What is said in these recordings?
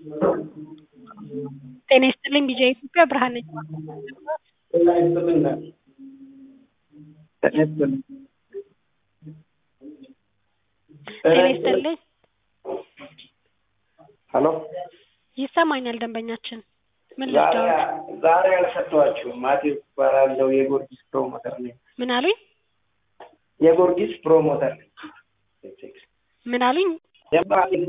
ጤና ይስጥልኝ ቢጂአይ ኢትዮጵያ ብርሃን ነኝ። ጤና ይስጥልኝ ጤና ይስጥልኝ ጤና ይስጥልኝ ሄሎ ይሰማኛል ደንበኛችን ምን ዛሬ ልርዳዎት? ዛሬ አልሰጠኋችሁም። ማቴዎስ እባላለሁ የጎርጊስ ፕሮሞተር ነኝ። ምን አሉኝ? የጎርጊስ ፕሮሞተር ነኝ። ምን አሉኝ? የማን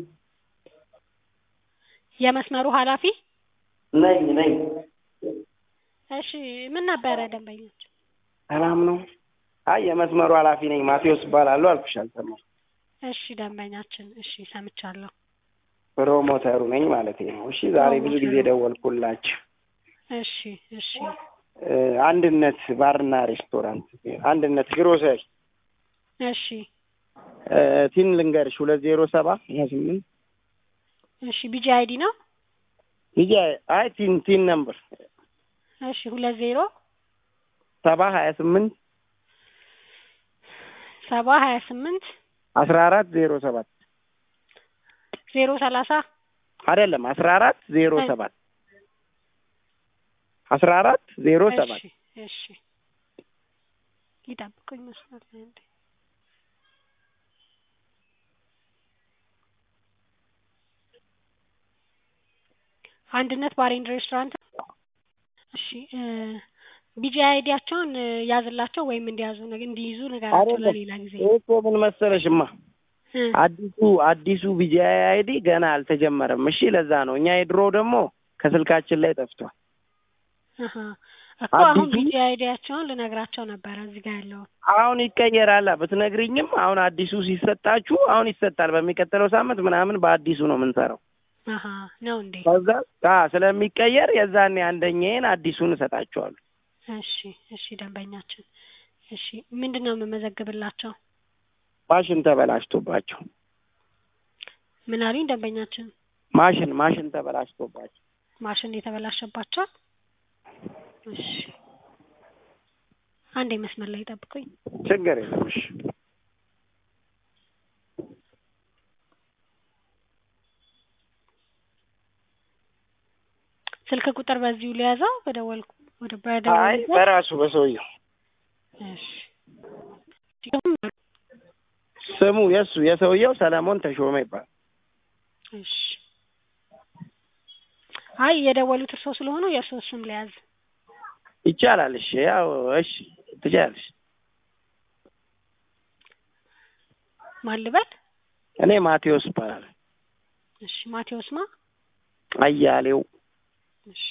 የመስመሩ ኃላፊ ነኝ ነኝ። እሺ ምን ነበረ ደንበኛችን? ሰላም ነው? አይ የመስመሩ ኃላፊ ነኝ ማቴዎስ እባላለሁ አልኩሽ አልሰማሁም። እሺ ደንበኛችን እሺ ሰምቻለሁ። ፕሮሞተሩ ነኝ ማለት ነው። እሺ ዛሬ ብዙ ጊዜ ደወልኩላችሁ። እሺ እሺ እ አንድነት ባርና ሬስቶራንት አንድነት ግሮሰሪ እሺ እ ቲን ልንገርሽ ሁለት ዜሮ ሰባ ሀያ ስምንት እሺ ቢጂአይ አይዲ ነው? ይሄ አይ ቲን ቲን ነምበር እሺ ሁለት ዜሮ ሰባ ሀያ ስምንት ሰባ ሀያ ስምንት አስራ አራት ዜሮ ሰባት ዜሮ ሰላሳ አይደለም አስራ አራት ዜሮ ሰባት አስራ አራት ዜሮ ሰባት እሺ እሺ ይጠብቁኝ መስመር ላይ እንዴ አንድነት ባር ኤንድ ሬስቶራንት እሺ እ ቢጂአይ አይዲያቸውን እ ያዝላቸው ወይም እንዲያዙ ነገ- እንዲይዙ ነገራቸው አይደለም ለሌላ ጊዜ ይሄ እኮ ምን መሰለሽማ እ አዲሱ አዲሱ ቢጂአይ አይዲ ገና አልተጀመረም። እሺ ለዛ ነው እኛ የድሮ ደግሞ ከስልካችን ላይ ጠፍቷል። አሀ እኮ አሁን አዲሱ- ቢጂአይ አይዲያቸውን ልነግራቸው ነበረ እዚህ ጋር ያለውን አሁን ይቀየራል ብትነግሪኝም፣ አሁን አዲሱ ሲሰጣችሁ አሁን ይሰጣል። በሚቀጥለው ሳምንት ምናምን በአዲሱ ነው የምንሰራው። አሀ ነው እንዴ ከዛ አ ስለሚቀየር የዛኔ አንደኛዬን አዲሱን እሰጣችኋለሁ። እሺ እሺ ደንበኛችን እሺ ምንድን ነው የምመዘግብላቸው ማሽን ተበላሽቶባቸው ምን አሉኝ ደንበኛችን ማሽን ማሽን ተበላሽቶባቸው ማሽን የተበላሸባቸው እሺ አንዴ መስመር ላይ ጠብቁኝ ችግር የለም። እሺ ስልክ ቁጥር በዚሁ ሊያዘው በደወልኩ ወደ አይ በደወልኩበት በራሱ በሰውየው እሺ ስሙ የእሱ የሰውየው ሰለሞን ተሾመ ይባላል። እሺ አይ የደወሉት እርስዎ ስለሆኑ የእርስዎ ስም ሊያዝ ይቻላል። እሺ ያው እሺ ትችላለሽ። ማን ልበል እኔ ማቴዎስ እባላለሁ። እሺ ማቴዎስ ማ አያሌው እሺ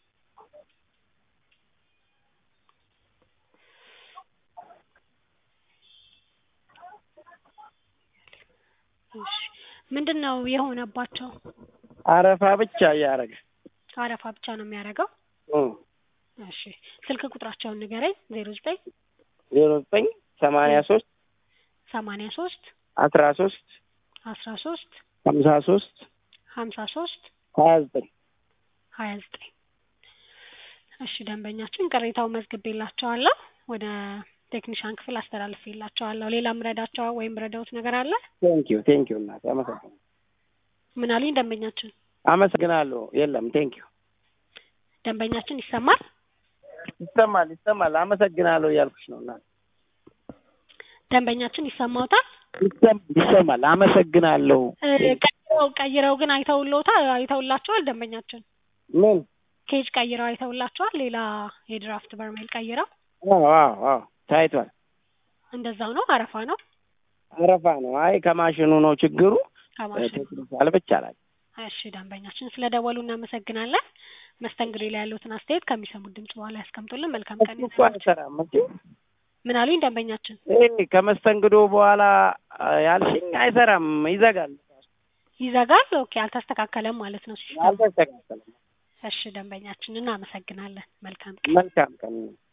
እሺ ምንድን ነው የሆነባቸው? አረፋ ብቻ እያደረገ አረፋ ብቻ ነው የሚያደርገው? እም እሺ ስልክ ቁጥራቸውን ንገረኝ። ዜሮ ዘጠኝ ዜሮ ዘጠኝ ሰማንያ ሶስት ሰማንያ ሶስት አስራ ሶስት አስራ ሶስት ሀምሳ ሶስት ሀምሳ ሶስት ሀያ ዘጠኝ ሀያ ዘጠኝ እሺ ደንበኛችን ቅሬታው መዝግቤላቸዋለሁ ወደ ቴክኒሻን ክፍል አስተላልፌላቸዋለሁ። ሌላ ምረዳቸው ወይም ረዳውት ነገር አለ? ቴንኪዩ ቴንኪዩ እናቴ አመሰግናለሁ። ምን አሉኝ ደንበኛችን? አመሰግናለሁ። የለም ቴንኪዩ ደንበኛችን ይሰማል? ይሰማል ይሰማል። አመሰግናለሁ እያልኩሽ ነው እናቴ። ደንበኛችን ይሰማውታል? ይሰማል ይሰማል። አመሰግናለሁ። እ ቀይረው ቀይረው ግን አይተውልዎታል? አይተውላቸዋል? ደንበኛችን ምን ኬጅ ቀይረው አይተውላቸዋል? ሌላ የድራፍት በርሜል ቀይረው አዎ አዎ አዎ ታይቷል። እንደዛው ነው? አረፋ ነው? አረፋ ነው። አይ ከማሽኑ ነው ችግሩ። ከማሽን ቴክኒካል ብቻ ላይ እሺ ደንበኛችን ስለ ደወሉ እናመሰግናለን። መስተንግዶ ላይ ያሉትን አስተያየት ከሚሰሙት ድምጽ በኋላ ያስቀምጡልን። መልካም ቀን እሱ እኮ አይሰራም እንጂ ምን አሉኝ ደንበኛችን? ይሄ ከመስተንግዶ በኋላ አ፣ ያልሽኝ አይሰራም፣ ይዘጋል። ይዘጋል። ኦኬ አልተስተካከለም ማለት ነው ሲስተሙ። አልተስተካከለም። እሺ ደንበኛችን እናመሰግናለን። መልካም ቀን። መልካም ቀን